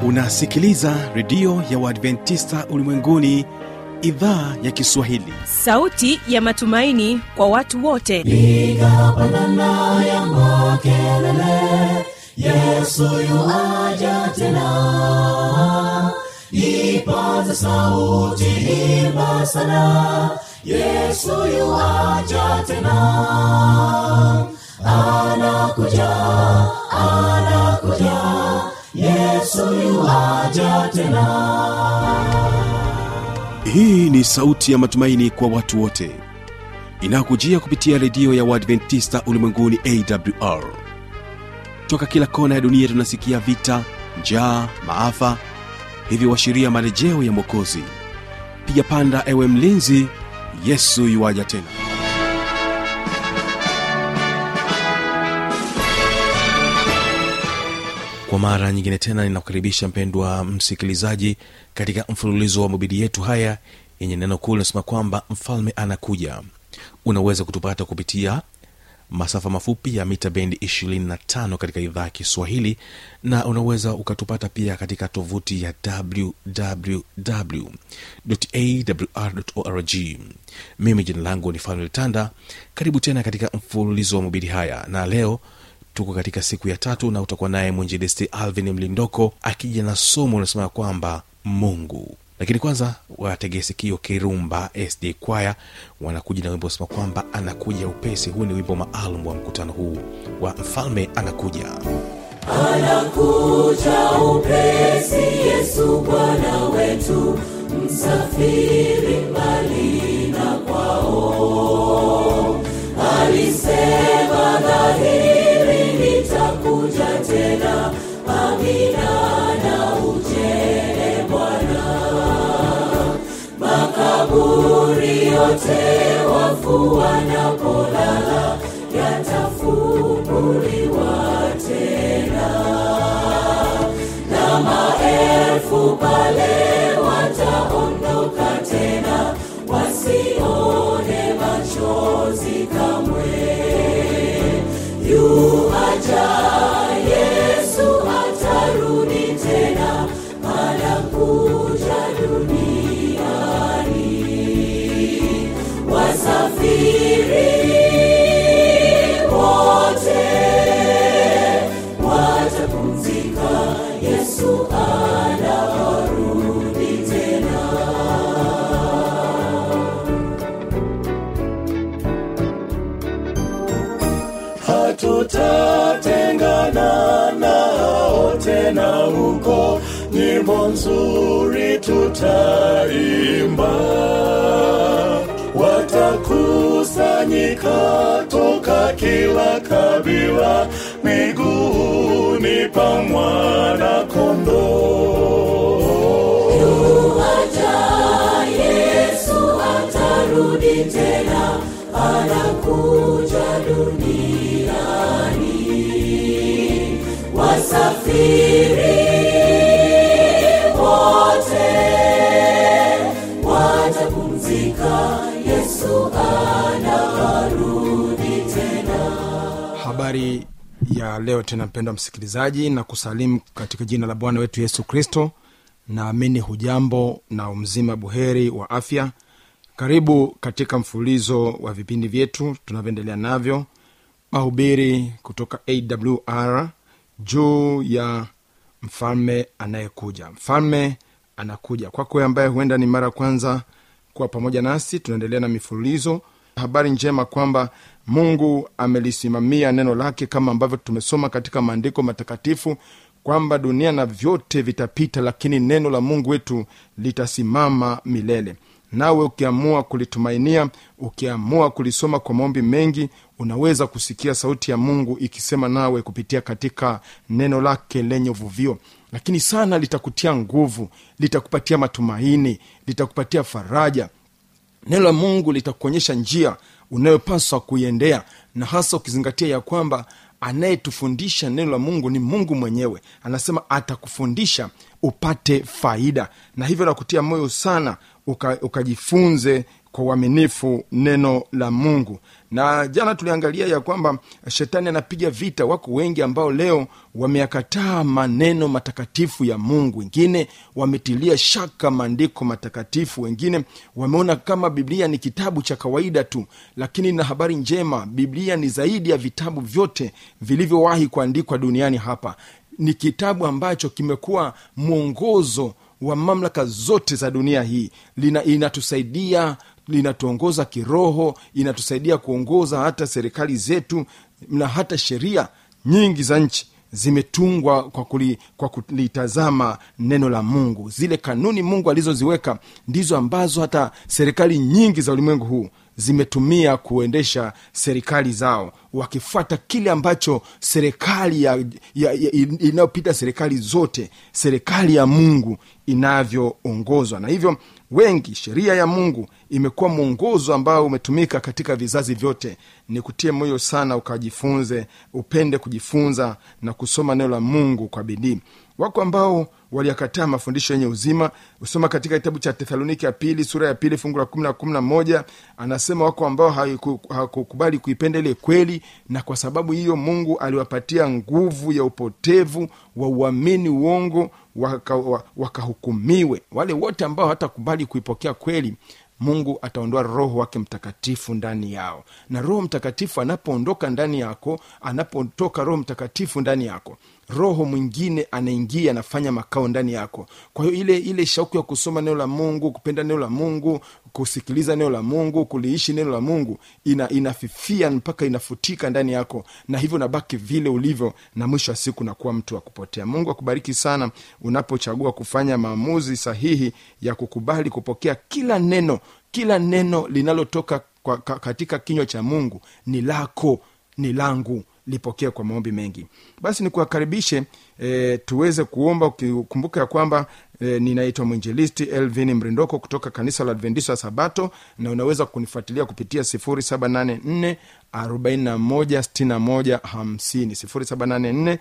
unasikiliza redio ya uadventista ulimwenguni idhaa ya kiswahili sauti ya matumaini kwa watu wote piga pandana ya makelele yesu yuaja tena ipaza sauti imba sana yesu yuaja tena anakuja anakuja yesu yuaja tena hii ni sauti ya matumaini kwa watu wote inayokujia kupitia redio ya uadventista ulimwenguni awr toka kila kona ya dunia tunasikia vita njaa maafa hivyo washiria marejeo ya mwokozi piga panda ewe mlinzi yesu yuwaja tena kwa mara nyingine tena ninakukaribisha mpendwa msikilizaji katika mfululizo wa mabidi yetu haya yenye neno kuu linasema kwamba mfalme anakuja unaweza kutupata kupitia masafa mafupi ya mita bendi 25 katika idhaa ya kiswahili na unaweza ukatupata pia katika tovuti ya wwwawrorg mimi jina langu ni fanuel tanda karibu tena katika mfululizo wa mabidi haya na leo tuko katika siku ya tatu na utakuwa naye mwinjilisti alvin mlindoko akija na somo unasema kwamba mungu lakini kwanza wategee sikio kirumba sd kwaya wanakuja na wimbo unasema kwamba anakuja upesi huu ni wimbo maalum wa mkutano huu wa mfalme anakuja anakuja upesi yesu bwana wetu msafiri mbali na kwao alisema dhahiri nitakuja tena amina na ujele bwana makaburi yote wafu wanapolala yatafunguliwa tena na maelfu pale wataondoka tena wasione machozi kamwe yuaja yesu atarudi tena anakuja duniani wasafiri wote watapumzika yesu anarudi tena hatutatengana nao tena huko nyimbo nzuri tutaimba watakusanyika toka kila kabila miguuni pa mwana kondoo yuaja yesu atarudi tena anakuja duniani wasafiri wote watapumzika yesu anarudi tena habari ya leo tena mpendwa msikilizaji na kusalimu katika jina la bwana wetu yesu kristo naamini hujambo na umzima buheri wa afya karibu katika mfululizo wa vipindi vyetu tunavyoendelea navyo mahubiri kutoka awr juu ya mfalme anayekuja mfalme anakuja kwako wewe ambaye huenda ni mara ya kwanza kuwa pamoja nasi tunaendelea na mifululizo habari njema kwamba mungu amelisimamia neno lake kama ambavyo tumesoma katika maandiko matakatifu kwamba dunia na vyote vitapita lakini neno la mungu wetu litasimama milele nawe ukiamua kulitumainia ukiamua kulisoma kwa maombi mengi unaweza kusikia sauti ya mungu ikisema nawe kupitia katika neno lake lenye uvuvio lakini sana litakutia nguvu litakupatia matumaini litakupatia faraja neno la mungu litakuonyesha njia unayopaswa kuiendea na hasa ukizingatia ya kwamba anayetufundisha neno la mungu ni mungu mwenyewe anasema atakufundisha upate faida na hivyo nakutia moyo sana uka, ukajifunze kwa uaminifu neno la mungu na jana tuliangalia ya kwamba shetani anapiga vita wako wengi ambao leo wameyakataa maneno matakatifu ya mungu wengine wametilia shaka maandiko matakatifu wengine wameona kama biblia ni kitabu cha kawaida tu lakini na habari njema biblia ni zaidi ya vitabu vyote vilivyowahi kuandikwa duniani hapa ni kitabu ambacho kimekuwa mwongozo wa mamlaka zote za dunia hii Lina, inatusaidia linatuongoza kiroho inatusaidia kuongoza hata serikali zetu na hata sheria nyingi za nchi zimetungwa kwa, kuli, kwa kulitazama neno la mungu zile kanuni mungu alizoziweka ndizo ambazo hata serikali nyingi za ulimwengu huu zimetumia kuendesha serikali zao wakifuata kile ambacho serikali ya, ya, ya, inayopita serikali zote serikali ya mungu inavyoongozwa na hivyo wengi sheria ya mungu imekuwa mwongozo ambao umetumika katika vizazi vyote ni kutie moyo sana ukajifunze upende kujifunza na kusoma neno la mungu kwa bidii wako ambao waliyakataa mafundisho yenye uzima usoma katika kitabu cha tethaloniki ya pili sura ya pili fungu la kumi na kumi na moja anasema wako ambao hawakukubali kuipenda ile kweli na kwa sababu hiyo mungu aliwapatia nguvu ya upotevu wa uamini uongo wakahukumiwe waka, waka wale wote ambao hawatakubali kuipokea kweli mungu ataondoa roho wake mtakatifu ndani yao na roho mtakatifu anapoondoka ndani yako anapotoka roho mtakatifu ndani yako roho mwingine anaingia anafanya makao ndani yako kwa hiyo ile ile shauku ya kusoma neno la mungu kupenda neno la mungu kusikiliza neno la mungu kuliishi neno la mungu ina, inafifia mpaka inafutika ndani yako na hivyo nabaki vile ulivyo na mwisho wa siku nakuwa mtu wa kupotea mungu akubariki sana unapochagua kufanya maamuzi sahihi ya kukubali kupokea kila neno kila neno linalotoka kwa, ka, katika kinywa cha mungu ni lako ni langu lipokee kwa maombi mengi basi nikuwakaribishe e, tuweze kuomba ukikumbuka ya kwamba e, ninaitwa mwinjilisti elvin mrindoko kutoka kanisa la adventista wa sabato na unaweza kunifuatilia kupitia 784 416150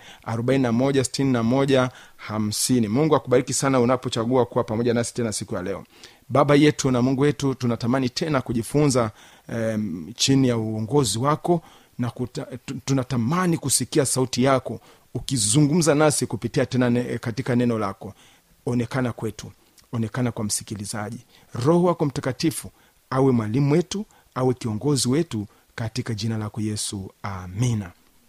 784 mungu akubariki sana unapochagua kuwa pamoja nasi tena siku ya leo baba yetu na mungu wetu tunatamani tena kujifunza um, chini ya uongozi wako na kuta, tunatamani kusikia sauti yako ukizungumza nasi kupitia tena ne, katika neno lako onekana kwetu onekana kwa msikilizaji roho wako mtakatifu awe mwalimu wetu awe kiongozi wetu katika jina lako yesu amina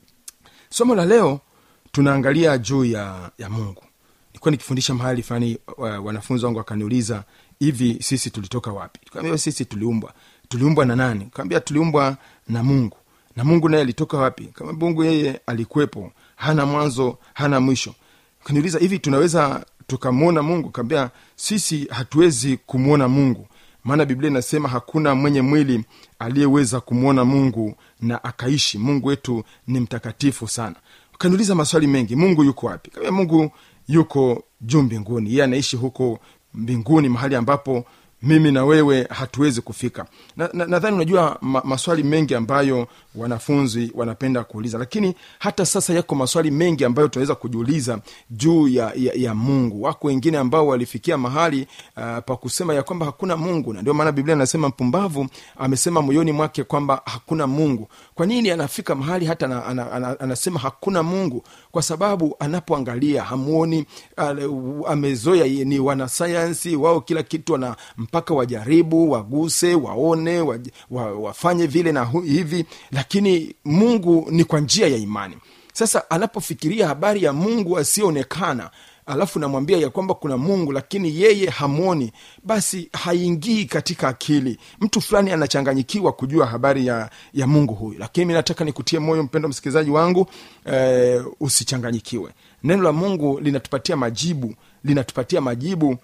somo la leo tunaangalia juu ya, ya mungu nilikuwa nikifundisha mahali fulani wanafunzi wangu wakaniuliza hivi sisi tulitoka wapi kaambia sisi tuliumbwa tuliumbwa na nani kaambia tuliumbwa na mungu na mungu naye alitoka wapi kama mungu yeye alikuwepo hana mwanzo hana mwisho kaniuliza hivi tunaweza tukamwona mungu kaambia sisi hatuwezi kumwona mungu maana biblia inasema hakuna mwenye mwili aliyeweza kumwona mungu na akaishi mungu wetu ni mtakatifu sana kaniuliza maswali mengi mungu yuko wapi kaambia mungu yuko juu mbinguni yeye anaishi huko mbinguni mahali ambapo mimi na wewe hatuwezi kufika nadhani na, na unajua ma, maswali mengi ambayo wanafunzi wanapenda kuuliza lakini hata sasa yako maswali mengi ambayo tunaweza kujiuliza juu ya, ya, ya mungu wako wengine ambao walifikia mahali uh, pa kusema ya kwamba hakuna mungu na ndio maana biblia anasema mpumbavu amesema moyoni mwake kwamba hakuna mungu kwa nini anafika mahali hata ana, ana, ana, anasema hakuna mungu kwa sababu anapoangalia hamuoni uh, amezoea ni wanasayansi wao kila kitu wana mpaka wajaribu waguse waone wa, wa, wafanye vile na hu, hivi lakini mungu ni kwa njia ya imani sasa anapofikiria habari ya mungu asiyeonekana alafu namwambia ya kwamba kuna mungu lakini yeye hamwoni basi haingii katika akili mtu fulani anachanganyikiwa kujua habari ya, ya mungu huyu lakini mi nataka nikutie moyo mpendo msikilizaji wangu eh, usichanganyikiwe neno la mungu linatupatia majibu linatupatia majibu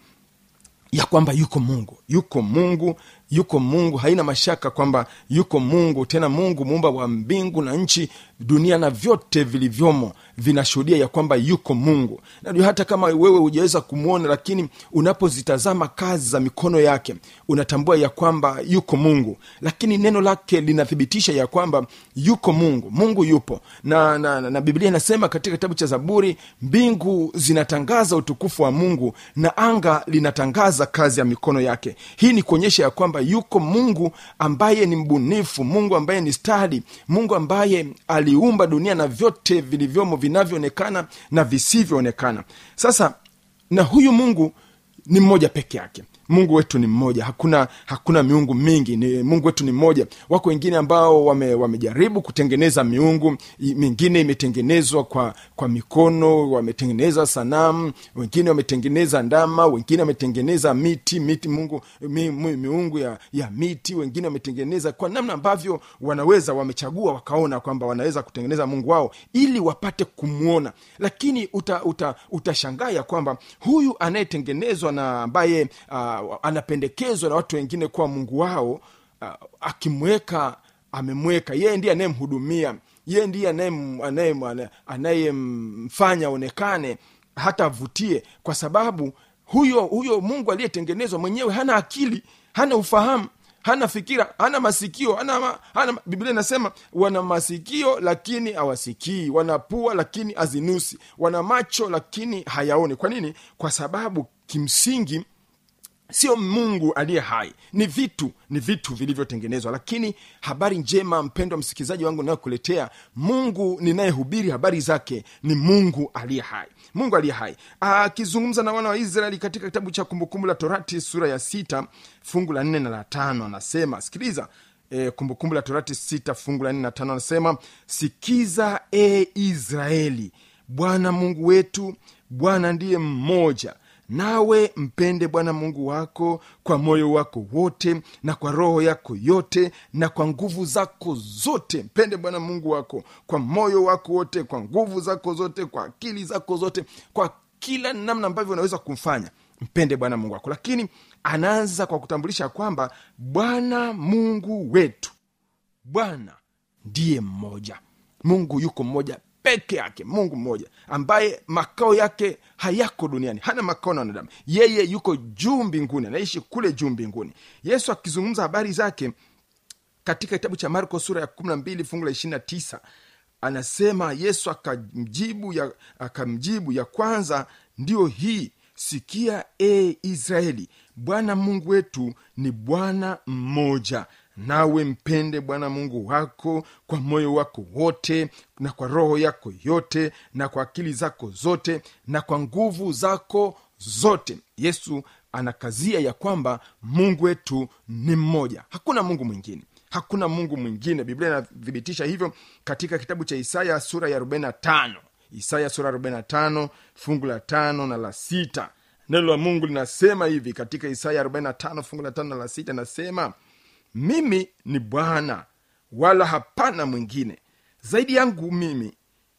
ya kwamba yuko mungu yuko mungu yuko mungu haina mashaka kwamba yuko mungu tena mungu muumba wa mbingu na nchi dunia na vyote vilivyomo vinashuhudia ya kwamba yuko mungu najua hata kama wewe hujaweza kumwona lakini unapozitazama kazi za mikono yake unatambua ya kwamba yuko mungu lakini neno lake linathibitisha ya kwamba yuko mungu mungu yupo na, na, na, na biblia inasema katika kitabu cha zaburi mbingu zinatangaza utukufu wa mungu na anga linatangaza kazi ya mikono yake hii ni kuonyesha ya kwamba yuko mungu ambaye ni mbunifu mungu ambaye ni stadi mungu ambaye aliumba dunia na vyote vilivyomo vinavyoonekana na visivyoonekana sasa na huyu mungu ni mmoja peke yake mungu wetu ni mmoja hakuna hakuna miungu mingi ni mungu wetu ni mmoja wako wengine ambao wame, wamejaribu kutengeneza miungu i- mingine imetengenezwa kwa kwa mikono wametengeneza sanamu wengine wametengeneza ndama wengine wametengeneza miti miti mungu mi, mi, miungu ya, ya miti wengine wametengeneza kwa namna ambavyo wanaweza wamechagua wakaona kwamba wanaweza kutengeneza mungu wao ili wapate kumwona lakini uta, uta, utashangaa ya kwamba huyu anayetengenezwa na ambaye uh, anapendekezwa na watu wengine kuwa mungu wao uh, akimweka amemweka yeye ndiye anayemhudumia yeye ndiye anayem- anayem- anayemfanya aonekane hata avutie kwa sababu huyo huyo mungu aliyetengenezwa mwenyewe hana akili hana ufahamu hana fikira hana masikio hana, ma- hana biblia inasema wana masikio lakini hawasikii wana pua lakini azinusi wana macho lakini hayaoni kwa nini kwa sababu kimsingi sio mungu aliye hai ni vitu ni vitu vilivyotengenezwa lakini habari njema mpendwa msikilizaji wangu nayokuletea mungu ninayehubiri habari zake ni mungu aliye hai mungu aliye hai akizungumza na wana wa israeli katika kitabu cha kumbukumbu la torati sura ya sita fungu la nne na la tano anasema sikiliza e, kumbukumbu la torati sita fungu la nne na tano anasema sikiza e israeli bwana mungu wetu bwana ndiye mmoja nawe mpende bwana mungu wako kwa moyo wako wote na kwa roho yako yote na kwa nguvu zako zote mpende bwana mungu wako kwa moyo wako wote kwa nguvu zako zote kwa akili zako zote kwa kila namna ambavyo unaweza kumfanya mpende bwana mungu wako lakini anaanza kwa kutambulisha kwamba bwana mungu wetu bwana ndiye mmoja mungu yuko mmoja peke yake mungu mmoja ambaye makao yake hayako duniani hana makao na wanadamu yeye yuko juu mbinguni anaishi kule juu mbinguni yesu akizungumza habari zake katika kitabu cha marko sura ya 12 fungu la 29 anasema yesu akamjibu ya, akamjibu ya kwanza ndiyo hii sikia e israeli bwana mungu wetu ni bwana mmoja nawe mpende bwana mungu wako kwa moyo wako wote na kwa roho yako yote na kwa akili zako zote na kwa nguvu zako zote yesu anakazia ya kwamba mungu wetu ni mmoja hakuna mungu mwingine hakuna mungu mwingine biblia inathibitisha hivyo katika kitabu cha isaya sura ya 45 isaya sura ya 45 fungu la tano na la sita neno la mungu linasema hivi katika isaya 45 fungu la tano na la sita inasema mimi ni bwana wala hapana mwingine zaidi yangu mimi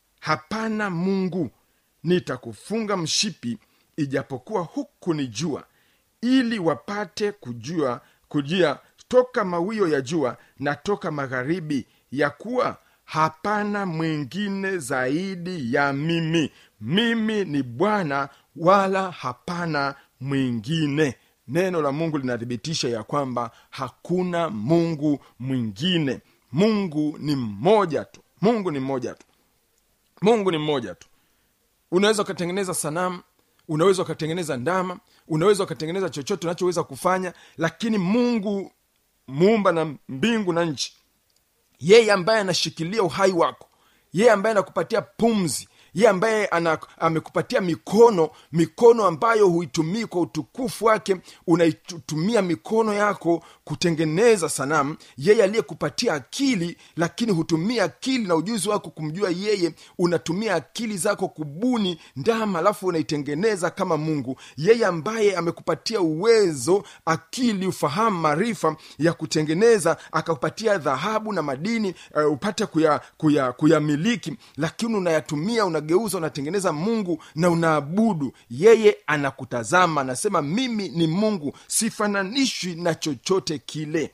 hapana mungu nitakufunga mshipi ijapokuwa huku ni jua ili wapate kujua kujia toka mawio ya jua na toka magharibi ya kuwa hapana mwingine zaidi ya mimi mimi ni bwana wala hapana mwingine neno la mungu linathibitisha ya kwamba hakuna mungu mwingine mungu ni mmoja tu mungu ni mmoja tu mungu ni mmoja tu unaweza ukatengeneza sanamu unaweza ukatengeneza ndama unaweza ukatengeneza chochote unachoweza kufanya lakini mungu muumba na mbingu na nchi yeye ambaye anashikilia uhai wako yeye ambaye anakupatia pumzi yeye ambaye ana, amekupatia mikono mikono ambayo huitumii kwa utukufu wake unaitumia mikono yako kutengeneza sanamu yeye aliyekupatia akili lakini hutumia akili na ujuzi wako kumjua yeye unatumia akili zako kubuni ndama alafu unaitengeneza kama mungu yeye ambaye amekupatia uwezo akili ufahamu maarifa ya kutengeneza akakupatia dhahabu na madini uh, upate kuyamiliki kuya, kuya kuyamiliki, lakini unayatumia unageuza unatengeneza mungu na unaabudu yeye anakutazama anasema mimi ni mungu sifananishwi na chochote kile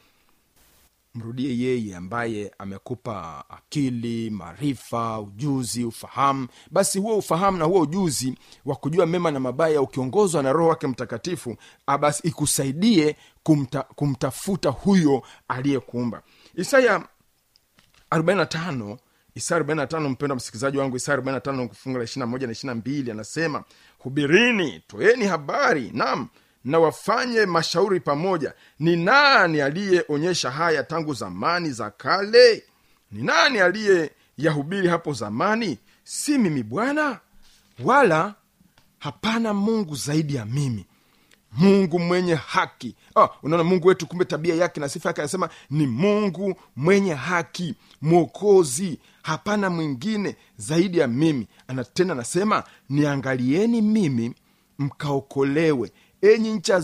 mrudie yeye ambaye amekupa akili maarifa ujuzi ufahamu basi huo ufahamu na huo ujuzi wa kujua mema na mabaya ukiongozwa na roho wake mtakatifu ah, basi ikusaidie kumta, kumtafuta huyo aliyekuumba isaya 45 isaya 45 mpendo msikilizaji wangu isaya 45 fungu la 21 na 22 anasema hubirini toeni habari nam na wafanye mashauri pamoja ni nani aliyeonyesha haya tangu zamani za kale ni nani aliyeyahubiri hapo zamani si mimi bwana wala hapana mungu zaidi ya mimi mungu mwenye haki ah, unaona mungu wetu kumbe tabia yake na sifa yake anasema ni mungu mwenye haki mwokozi hapana mwingine zaidi ya mimi ana tena anasema niangalieni mimi mkaokolewe enyi ncha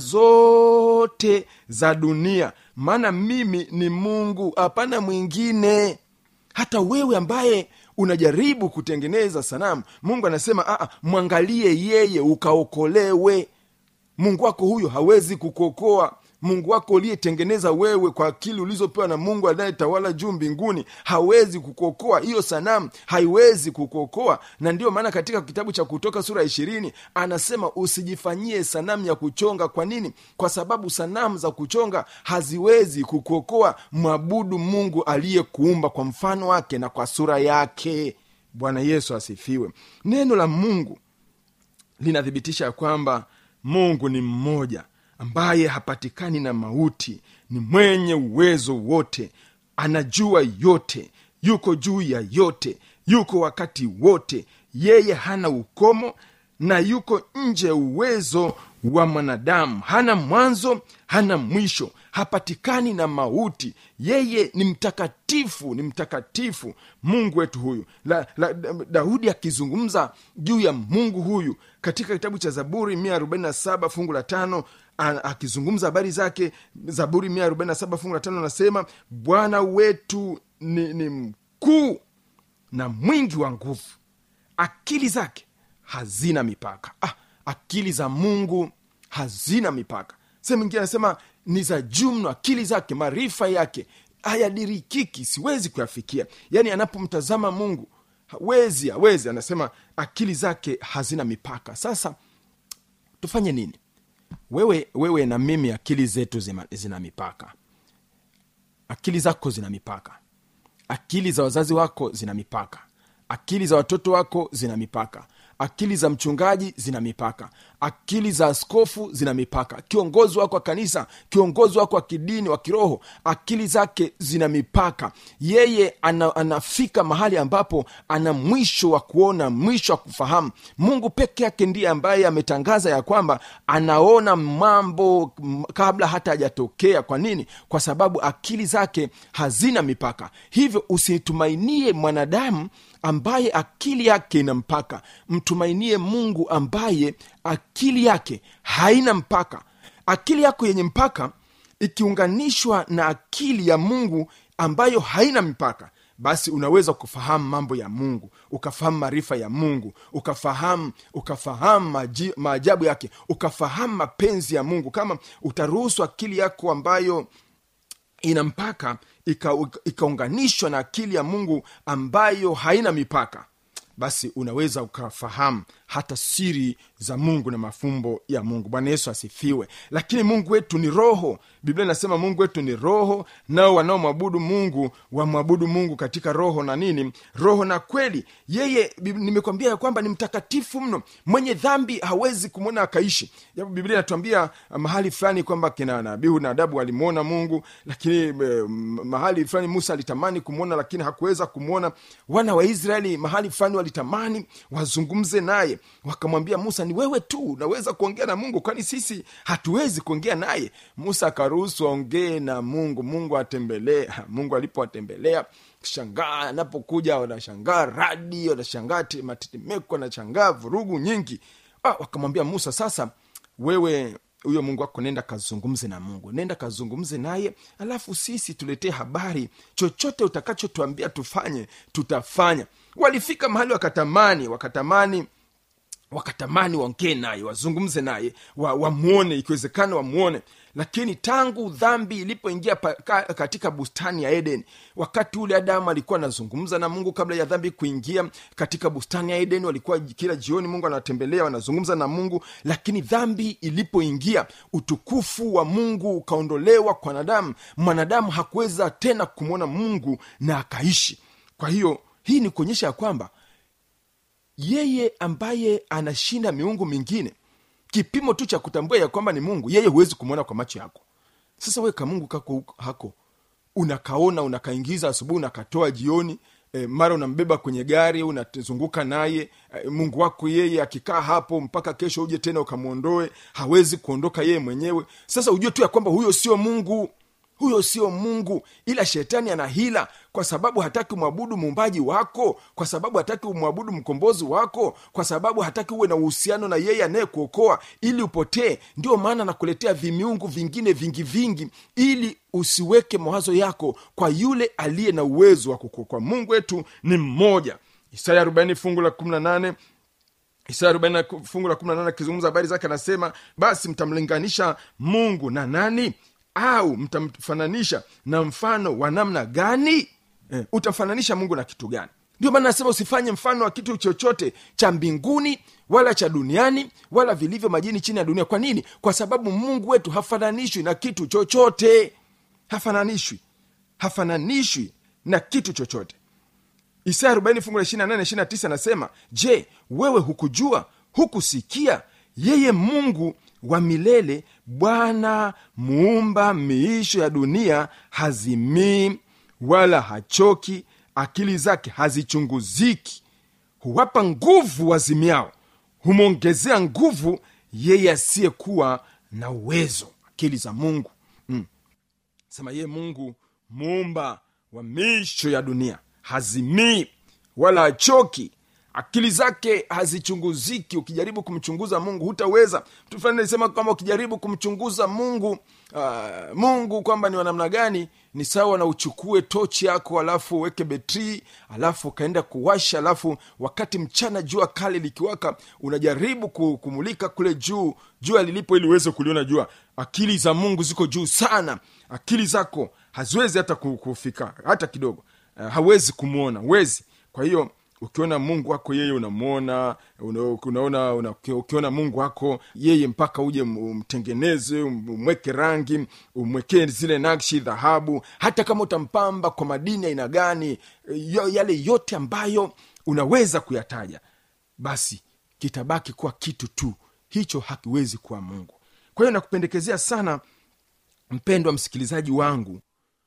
zote za dunia maana mimi ni mungu hapana mwingine hata wewe ambaye unajaribu kutengeneza sanamu mungu anasema "Aa, mwangalie yeye ukaokolewe mungu wako huyo hawezi kukuokoa mungu wako uliyetengeneza wewe kwa akili ulizopewa na mungu anayetawala juu mbinguni hawezi kukuokoa hiyo sanamu haiwezi kukuokoa na ndiyo maana katika kitabu cha kutoka sura ya ishirini anasema usijifanyie sanamu ya kuchonga kwa nini kwa sababu sanamu za kuchonga haziwezi kukuokoa mwabudu mungu aliyekuumba kwa mfano wake na kwa sura yake bwana yesu asifiwe neno la mungu linathibitisha ya kwamba mungu ni mmoja ambaye hapatikani na mauti ni mwenye uwezo wote anajua yote yuko juu ya yote yuko wakati wote yeye hana ukomo na yuko nje ya uwezo wa mwanadamu hana mwanzo hana mwisho hapatikani na mauti yeye ni mtakatifu ni mtakatifu mungu wetu huyu la, la, daudi akizungumza juu ya mungu huyu katika kitabu cha zaburi 147 fungu la tano a- akizungumza habari zake zaburi 147 fungu la tano anasema bwana wetu ni, ni mkuu na mwingi wa nguvu akili zake hazina mipaka ah, akili za mungu hazina mipaka sehemu ingine anasema ni za juu mno akili zake maarifa yake hayadirikiki siwezi kuyafikia yaani anapomtazama mungu hawezi hawezi anasema akili zake hazina mipaka sasa tufanye nini wewe wewe na mimi akili zetu zima, zina mipaka akili zako zina mipaka akili za wazazi wako zina mipaka akili za watoto wako zina mipaka akili za mchungaji zina mipaka akili za askofu zina mipaka kiongozi wako wa kanisa kiongozi wako wa kidini wa kiroho akili zake zina mipaka yeye ana, anafika mahali ambapo ana mwisho wa kuona mwisho wa kufahamu mungu peke yake ndiye ambaye ametangaza ya kwamba anaona mambo m- kabla hata hajatokea kwa nini kwa sababu akili zake hazina mipaka hivyo usitumainie mwanadamu ambaye akili yake ina mpaka mtumainie mungu ambaye akili yake haina mpaka akili yako yenye mpaka ikiunganishwa na akili ya mungu ambayo haina mipaka basi unaweza kufahamu mambo ya mungu ukafahamu maarifa ya mungu ukafahamu ukafahamu maji- maajabu yake ukafahamu mapenzi ya mungu kama utaruhusu akili yako ambayo ina mpaka ika- ikaunganishwa na akili ya mungu ambayo haina mipaka basi unaweza ukafahamu hata siri za mungu na mafumbo ya mungu bwana yesu asifiwe lakini mungu wetu ni roho biblia inasema mungu wetu ni roho nao wanaomwabudu mungu wamwabudu mungu katika roho na nini roho na kweli yeye Bib- nimekwambia ya kwamba ni mtakatifu mno mwenye dhambi hawezi kumwona akaishi Japo biblia inatuambia ah, mahali fulani kwamba kina nabihu na adabu walimwona mungu lakini eh, m- mahali fulani musa alitamani kumwona lakini hakuweza kumwona wana wa israeli mahali fulani walitamani wazungumze naye wakamwambia musa ni wewe tu unaweza kuongea na mungu kwani sisi hatuwezi kuongea naye musa akaruhusu aongee na mungu mungu atembelee mungu alipowatembelea shangaa anapokuja wanashangaa radi wanashangaa te- matetemeko wanashangaa vurugu nyingi ah, wakamwambia musa sasa wewe huyo mungu wako nenda kazungumze na mungu nenda kazungumze naye alafu sisi tuletee habari chochote utakachotuambia tufanye tutafanya walifika mahali wakatamani wakatamani wakatamani waongee naye wazungumze naye wa- wamwone ikiwezekana wamwone lakini tangu dhambi ilipoingia pa- ka- katika bustani ya eden wakati ule adamu alikuwa anazungumza na mungu kabla ya dhambi kuingia katika bustani ya eden walikuwa kila jioni mungu anawatembelea wanazungumza na mungu lakini dhambi ilipoingia utukufu wa mungu ukaondolewa kwa wanadamu mwanadamu hakuweza tena kumwona mungu na akaishi kwa hiyo hii ni kuonyesha ya kwamba yeye ambaye anashinda miungu mingine kipimo tu cha kutambua ya kwamba ni mungu yeye huwezi kumwona kwa macho yako sasa we kamungu kako huko- hako unakaona unakaingiza asubuhi unakatoa jioni e, mara unambeba kwenye gari unazunguka naye e, mungu wako yeye akikaa hapo mpaka kesho uje tena ukamwondoe hawezi kuondoka yeye mwenyewe sasa ujue tu ya kwamba huyo sio mungu huyo sio mungu ila shetani ana hila kwa sababu hataki umwabudu muumbaji wako kwa sababu hataki umwabudu mkombozi wako kwa sababu hataki uwe na uhusiano na yeye anayekuokoa ili upotee ndio maana anakuletea vimiungu vingine vingi vingi ili usiweke mawazo yako kwa yule aliye na uwezo wa kukuokoa mungu wetu ni mmoja isaya 40 fungu la 18 isaya 40 fungu la 18 akizungumza habari zake anasema basi mtamlinganisha mungu na nani au mtamfananisha na mfano wa namna gani eh, utamfananisha mungu na kitu gani ndio maana nasema usifanye mfano wa kitu chochote cha mbinguni wala cha duniani wala vilivyo majini chini ya dunia kwa nini kwa sababu mungu wetu hafananishwi na kitu chochote hafananishwi hafananishwi na kitu chochote isaya 40 fungu la 28 29 anasema je wewe hukujua hukusikia yeye mungu wa milele bwana muumba miisho ya dunia hazimii wala hachoki akili zake hazichunguziki huwapa nguvu wazimiao humwongezea nguvu yeye asiyekuwa na uwezo akili za mungu mm sema yeye mungu muumba wa miisho ya dunia hazimii wala hachoki akili zake hazichunguziki ukijaribu kumchunguza mungu hutaweza mtu fulani alisema kwamba ukijaribu kumchunguza mungu uh, mungu kwamba ni wanamna gani ni sawa na uchukue tochi yako alafu uweke betri alafu ukaenda kuwasha alafu wakati mchana jua kali likiwaka unajaribu ku- kumulika kule juu jua lilipo ili uweze kuliona jua akili za mungu ziko juu sana akili zako haziwezi hata ku- kufika hata kidogo uh, hawezi kumwona wezi kwa hiyo ukiona mungu wako yeye unamwona una, unaona una, ukiona mungu wako yeye mpaka uje m- umtengeneze um- umweke rangi umwekee zile nakshi dhahabu hata kama utampamba kwa madini aina gani yo- yale yote ambayo unaweza kuyataja basi kitabaki kuwa kitu tu hicho hakiwezi kuwa mungu kwa hiyo nakupendekezea sana mpendwa msikilizaji wangu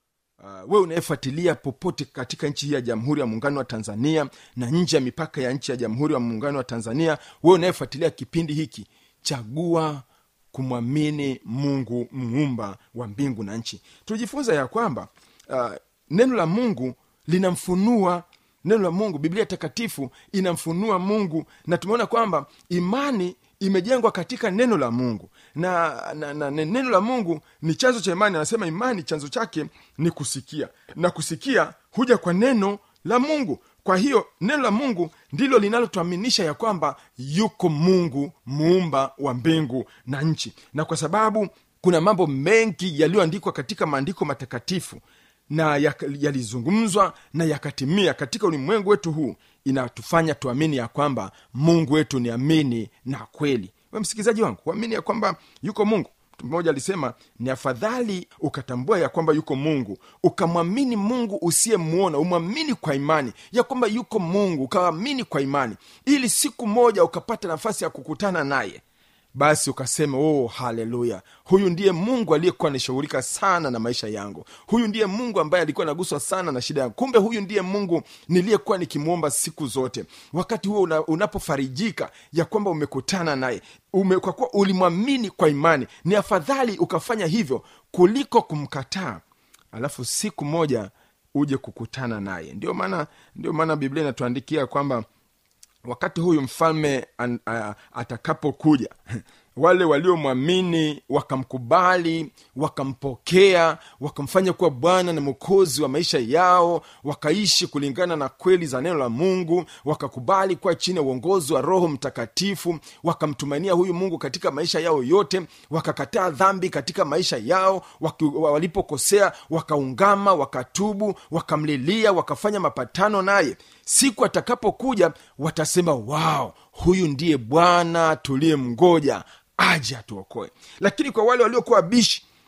uh, wewe unayefuatilia popote katika nchi hii ya jamhuri ya muungano wa tanzania na nje ya mipaka ya nchi ya jamhuri ya muungano wa tanzania wewe unayefuatilia kipindi hiki chagua kumwamini mungu muumba wa mbingu na nchi tulijifunza ya kwamba uh, neno la mungu linamfunua neno la mungu biblia takatifu inamfunua mungu na tumeona kwamba imani imejengwa katika neno la mungu na, na, na, na neno la mungu ni chanzo cha imani anasema imani chanzo chake ni kusikia na kusikia huja kwa neno la mungu kwa hiyo neno la mungu ndilo linalotuaminisha ya kwamba yuko mungu muumba wa mbingu na nchi na kwa sababu kuna mambo mengi yaliyoandikwa katika maandiko matakatifu na yak- yalizungumzwa na yakatimia katika ulimwengu wetu huu inatufanya tuamini ya kwamba mungu wetu ni amini na kweli we msikilizaji wangu uamini ya kwamba yuko mungu mtu mmoja alisema ni afadhali ukatambua ya kwamba yuko mungu ukamwamini mungu usiyemwona umwamini kwa imani ya kwamba yuko mungu ukaamini kwa imani ili siku moja ukapata nafasi ya kukutana naye basi ukasema oh haleluya huyu ndiye mungu aliyekuwa anashughulika sana na maisha yangu huyu ndiye mungu ambaye alikuwa anaguswa sana na shida yangu kumbe huyu ndiye mungu niliyekuwa nikimwomba siku zote wakati huo una, unapofarijika ya kwamba umekutana naye ume, kwa kuwa ulimwamini kwa imani ni afadhali ukafanya hivyo kuliko kumkataa alafu siku moja uje kukutana naye ndio maana ndio maana biblia inatuandikia kwamba wakati huyu mfalme an- a- atakapokuja wale waliomwamini wakamkubali wakampokea wakamfanya kuwa bwana na mwokozi wa maisha yao wakaishi kulingana na kweli za neno la mungu wakakubali kuwa chini ya uongozi wa roho mtakatifu wakamtumainia huyu mungu katika maisha yao yote wakakataa dhambi katika maisha yao waki, walipokosea wakaungama wakatubu wakamlilia wakafanya mapatano naye siku atakapokuja watasema wao huyu ndiye bwana tuliyemgoja aje atuokoe lakini kwa wale waliokuwa bishi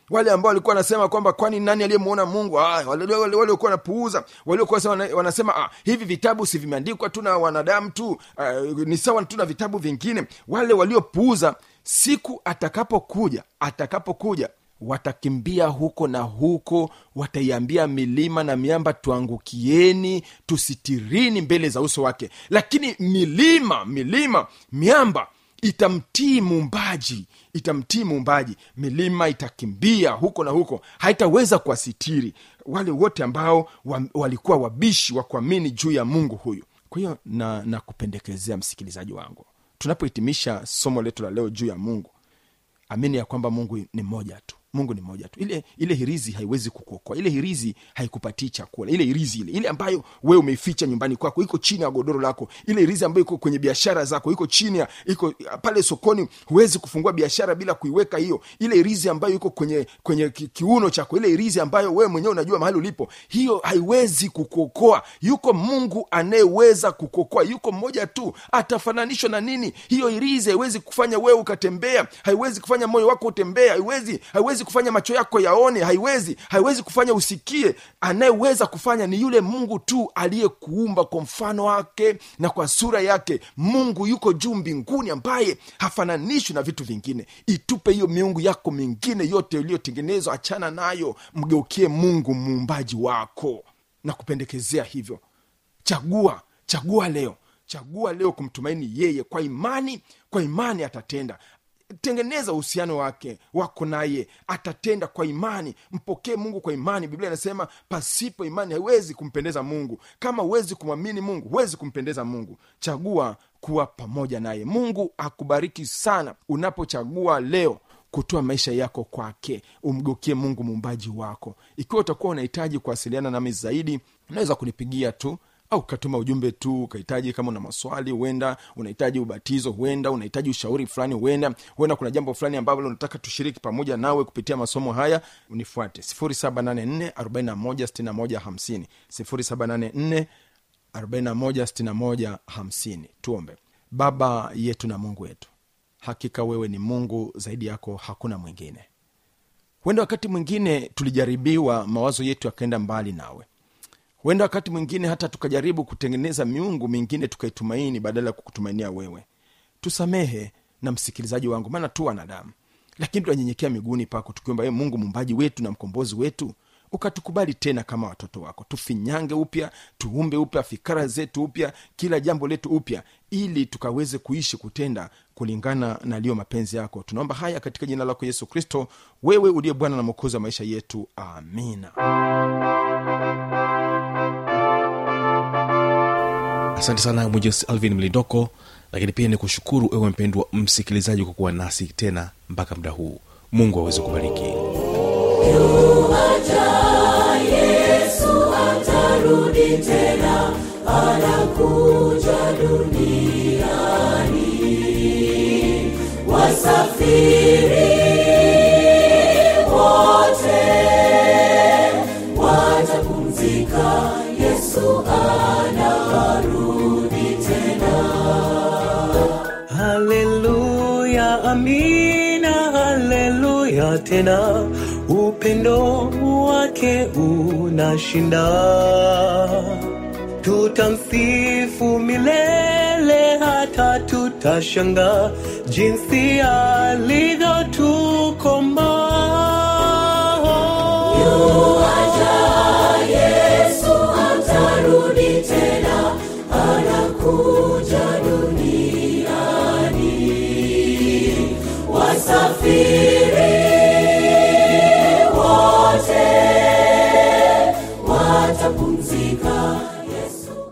wale ambao walikuwa wanasema kwamba kwani nani aliyemwona mungu ah, wale wale- waliokuwa wanapuuza waliokuwa sema- wana- wanasema ah, hivi vitabu si vimeandikwa tu na wanadamu tu ah, ni sawa tu na vitabu vingine wale waliopuuza siku atakapokuja atakapokuja watakimbia huko na huko wataiambia milima na miamba tuangukieni tusitirini mbele za uso wake lakini milima milima miamba itamtii muumbaji itamtii muumbaji milima itakimbia huko na huko haitaweza kuwasitiri wale wote ambao wa, walikuwa wabishi wa kuamini juu ya mungu huyu kwa hiyo na, na kupendekezea msikilizaji wangu tunapohitimisha somo letu la leo juu ya mungu amini ya kwamba mungu ni mmoja tu mungu ni mmoja tu ile ile hirizi haiwezi kukuokoa ile hirizi haikupatii chakula ile hirizi ile ile ambayo wewe umeificha nyumbani kwako iko chini ya godoro lako ile hirizi ambayo iko kwenye biashara zako iko chini ya iko pale sokoni huwezi kufungua biashara bila kuiweka hiyo ile hirizi ambayo iko kwenye kwenye ki, kiuno chako ile hirizi ambayo wewe mwenyewe unajua mahali ulipo hiyo haiwezi kukuokoa yuko mungu anayeweza kukuokoa yuko mmoja tu atafananishwa na nini hiyo hirizi haiwezi kufanya wewe ukatembea haiwezi kufanya moyo wako utembea haiwezi haiwezi kufanya macho yako yaone haiwezi haiwezi kufanya usikie anayeweza kufanya ni yule mungu tu aliyekuumba kwa mfano wake na kwa sura yake mungu yuko juu mbinguni ambaye hafananishwi na vitu vingine itupe hiyo miungu yako mingine yote iliyotengenezwa achana nayo mgeukie mungu muumbaji wako na kupendekezea hivyo chagua chagua leo chagua leo kumtumaini yeye kwa imani kwa imani atatenda tengeneza uhusiano wake wako naye atatenda kwa imani mpokee mungu kwa imani biblia inasema pasipo imani haiwezi kumpendeza mungu kama huwezi kumwamini mungu huwezi kumpendeza mungu chagua kuwa pamoja naye mungu akubariki sana unapochagua leo kutoa maisha yako kwake umgeukie mungu muumbaji wako ikiwa utakuwa unahitaji kuwasiliana nami zaidi unaweza kunipigia tu au ukatuma ujumbe tu ukahitaji kama una maswali huenda unahitaji ubatizo huenda unahitaji ushauri fulani huenda huenda kuna jambo fulani ambalo unataka tushiriki pamoja nawe kupitia masomo haya unifuate 784 41 41 tuombe baba yetu na mungu wetu hakika wewe ni mungu zaidi yako hakuna mwingine huenda wakati mwingine tulijaribiwa mawazo yetu yakaenda mbali nawe huenda wakati mwingine hata tukajaribu kutengeneza miungu mingine tukaitumaini badala ya kukutumainia wewe tusamehe na msikilizaji wangu maana tu wanadamu lakini tunanyenyekea miguuni pako tukiomba wewe mungu mumbaji wetu na mkombozi wetu ukatukubali tena kama watoto wako tufinyange upya tuumbe upya fikara zetu upya kila jambo letu upya ili tukaweze kuishi kutenda kulingana na liyo mapenzi yako tunaomba haya katika jina lako yesu kristo wewe uliye bwana na mwokozi wa maisha yetu amina asante sana mwinjesi alvin mlindoko lakini pia ni kushukuru ewe mpendwa msikilizaji kwa kuwa nasi tena mpaka muda huu mungu aweze kubariki yesu atarudi tena anakuja duniani wasafiri wote watapumzika yesu anarudi tena haleluya amina haleluya tena upendo wake unashinda tutamsifu milele hata tutashanga jinsi alivyotukomboa